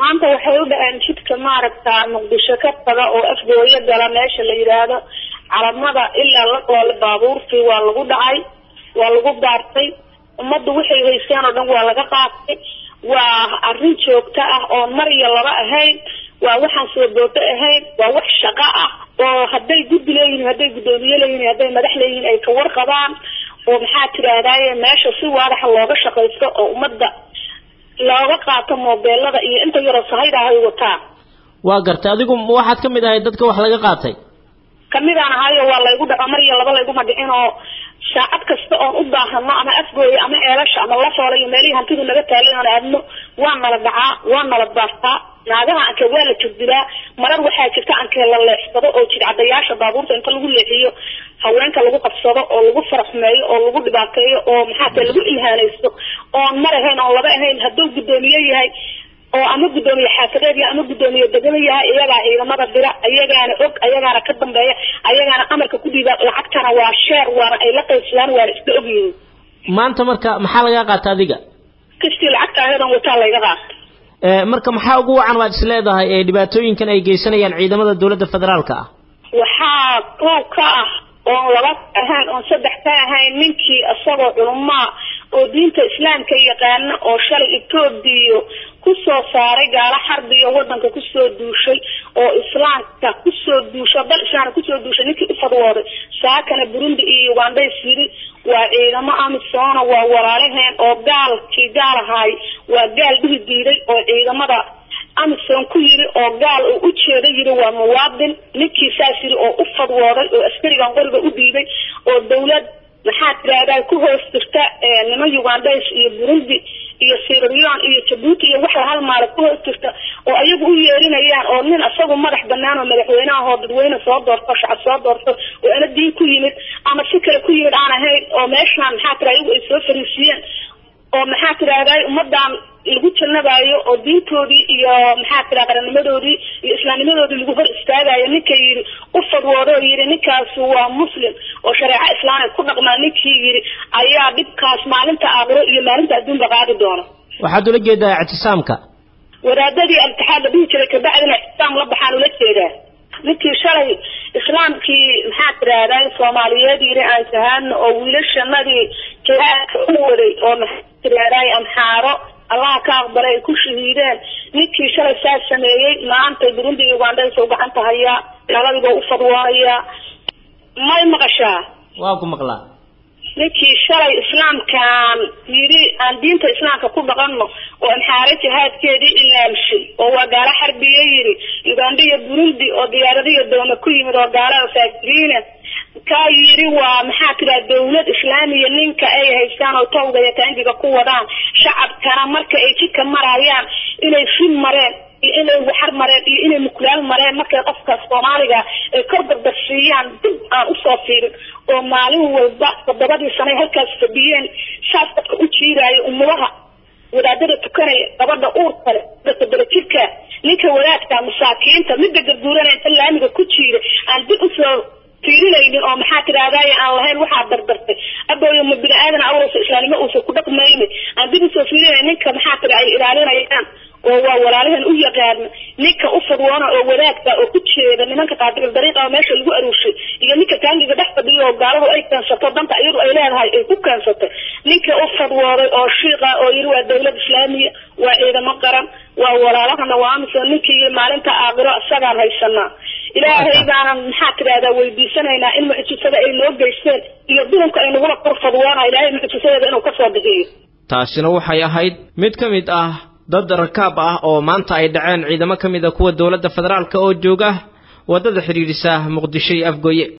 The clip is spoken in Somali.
maanta waxay u dhaceen jidka maaragta muqdisho ka taga oo afgooyo gala meesha la yidhaahdo calamada ilaa la qoole baabuurtii waa lagu dhacay waa lagu daartay ummaddu waxay haysteen oo dhan waa laga qaatay waa arrin joogto ah oo mar iyo laba ahayn waa waxaan soo boodo ahayn waa wax shaqo ah oo hadday guddi leeyihiin hadday guddoomiye leeyihiin hadday madax leeyihiin ay ka warqabaan oo maxaa tidhaahdaye meesha si waadaxa looga shaqaysto oo ummadda looga qaato moobeelada iyo inta yaroo sahayda ay wataan waa gartay adigu waxaad ka mid ahay dadka wax laga qaatay kamidaan ahayo waa laygu dhaco mar iyo laba layguma dhicin oo saacad kasta oon u baahano ama afgooyo ama eelasha ama lafoole iyo meelihii hantidu naga taalay oon aadno waa nala dhacaa waa nala baartaa naagaha anke waa la jogdilaa marar waxaa jirta ankee la leexsado oo jidcadayaasha baabuurta inta lagu leexiyo haweenka lagu qabsado oo lagu faraxmeeyo oo lagu dhibaateeyo oo maxaa tae lagu ilhaanaysto oon mar ahayn oon laba ahayn hadduu guddoomiye yahay oo ama guddoomiye xaafadeed yahay ama guddoomiye degana yahay iyagaa ciidamada dira ayagaana og ayagaana ka dambeeya ayagaana amarka ku dhiiba lacagtana waa sheer waana ay la qaybsadaan waana iska ogyihiin maanta marka maxaa lagaa qaata adiga kastii lacagta ayadan wataa layga qaata marka maxaa ugu wacan waad is leedahay ee dhibaatooyinkan ay geysanayaan ciidamada dowladda federaalka ah waxaa koob ka ah oon laba ahayn oon saddex ka ahayn ninkii isagoo culumaa oo diinta islaamka yaqaana oo shalay etoobiya kusoo saaray gaalo xarbiyo wadanka kusoo duushay oo islaamka kusoo duusho dal islaamka kusoo duushay ninkii u fadwooday saakana burundi iyo ugandays yiri waa ciidamo amisoona waa walaalaheen oo gaalkii gaal ahaay waa gaal dhihi diiday oo ciidamada amison ku yiri oo gaal uu u jeeda yiri waa muwaadin ninkii saas yiri oo u fadwooday oo askarigan qoriga u dhiibay oo dawlad maxaa tirahdaa ku hoos jirta niman ugandays iyo burundi iyo siraleon iyo jabuuti iyo wax la halmaala ku hoos jirta oo ayagu u yeerinayaan oo nin isagu madax banaan oo madaxweynaha oo dadweyne soo doorto shacab soo doorto oo ana diin ku yimid ama si kale ku yimid aan ahayn oo meeshaan maxaa tira ayagu ay soo fariisiyeen oo maxaa tirahdaa ummadan lagu jannabaayo oo diintoodii iyo maxaa tira qarannimadoodii iyo islaamnimadoodii lagu hor istaagayo ninka yidhi u fadwoodo oo yidhi ninkaasi waa muslim oo shareeco islaam ay ku dhaqmaa ninkii yidhi ayaa dhibkaas maalinta aakhiro iyo maalinta adduunba qaadi doona waxaad ula jeedaa ictisaamka wadaadadii altixaad la dhihi jiray kabacdina ictisaam la baxaan ula jeedaa ninkii shalay islaamkii maxaa tirahdaa soomaaliyeed yidhi aan shahaadno oo wiilashanadii jihaadka u waday oo maxaa tirahdaa amxaaro allaha ka aqbalay ay ku shahiideen ninkii shalay saas sameeyey maanta burundi iyo ugandhaysa u gacanta hayaa nabadigo u fadwoonayaa may maqashaa waa ku maqlaa ninkii shalay islaamkan yidhi aan diinta islaamka ku dhaqanno oo amxaare jihaadkeedii ilaalishay oo waa gaalo xarbiye yidhi uganda iyo burundi oo diyaaradiyo dooma ku yimid oo gaalo faakiriina kaa yidhi waa maxaa tiraa dawlad islaamiya ninka ay haystaan oo tawga iyo taangiga ku wadaan shacabkana marka ay jidka marayaan inay fil mareen iyo inay waxar mareen iyo inay mukulaal mareen markay qofka soomaaliga ay kor dardarsiiyaan dib aan usoo fiirin oo maalin walba toddobadii sane halkaas fadhiyeen saas dadka u jiiraayo umudaha wadaadada tukanaya gabadha uur kale dadka jirka ninka wadaadka masaakiinta midda garguuranaya inta laamiga ku jiira aan dib usoo fiirinaynin oo maxaa tirahdaye aan lahayn waxaa dardartay abooyo ma bini aadan awrasa islaamnimo uusan ku dhaqmaynin aan dib usoo fiirinay ninka maxaa tira ay ilaalinayaan oo waa walaalaheen u yaqaana ninka u fadwoona oo wadaagta oo ku jeeda nimanka qaadigal dariiqa oo meesha lagu aruushay iyo ninka taangiga dhex fadhiyo oo gaaladu ay keensato danta iyadu ay leedahay ay ku keensatay ninka u fadwooday oo shiiqa oo yiri waa dawlad islaamiya waa ciidamo qaran waa walaalahana waa amiso ninkii yiri maalinta aakhiro isagaan haysanaa ilaahay baanan maxaa tidahdaa weydiisanaynaa in mucjisada ay noo geysteen iyo duhunka ay nagula kor fadwoona ilaahay mucjisadeeda inuu kasoo bixiyo taasina waxay ahayd mid ka mid ah dad rakaab ah oo maanta ay dhaceen ciidamo ka mid a kuwa dowladda federaalka oo jooga waddada xidhiidhisa muqdisho iyo afgooye